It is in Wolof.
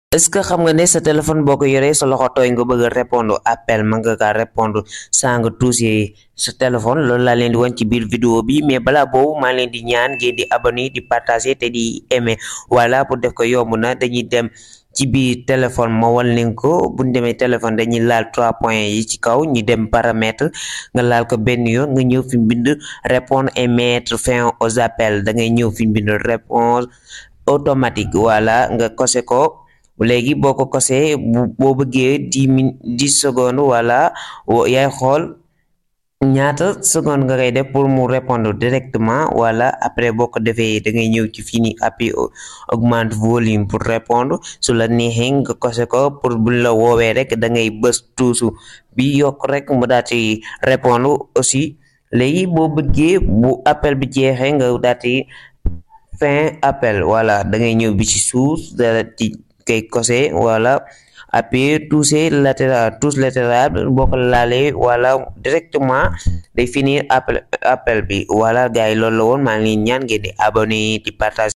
est ce que xam nga ne sa téléphone boo ko yoree sa loxo tooy nga bëgg a répondre appel mën nga kaa répondre saa nga touché sa téléphone loolu laa leen di wan ci biir vidéo bi mais balaa boobu maa leen di ñaan ngeen di abonné di partager te di aimer voilà pour def ko yomb na dañuy dem ci biir téléphone ma wal leen ko bu ñu demee téléphone dañuy laal trois points yi ci kaw ñu dem paramètre nga laal ko benn yoon nga ñëw fi mu bind répondre et mettre fin aux appels da ngay ñëw fi mu bind réponse automatique voilà nga kose ko léegi boo ko kosee boo bëggee dix min dix secondes wala yaay xool ñaata seconde nga koy def pour mu répondre directement wala après boo ko defee da ngay ñëw ci fii nii appui augmente volume pour répondre su la neexee nga kose ko pour buñ la woowee rek da ngay bës tuusu bi yokk rek mu daal di répondre aussi léegi boo bëggee bu appel bi jeexee nga daal di fin appel voilà da ngay ñëw bi ci suuf da di kay kose wala appuyer toucher latéral touche latéral boo ko laalee wala directement day finir appel appel bi voilà gars yi loolu la woon maa ngi ñaan ngeen di abonné di partage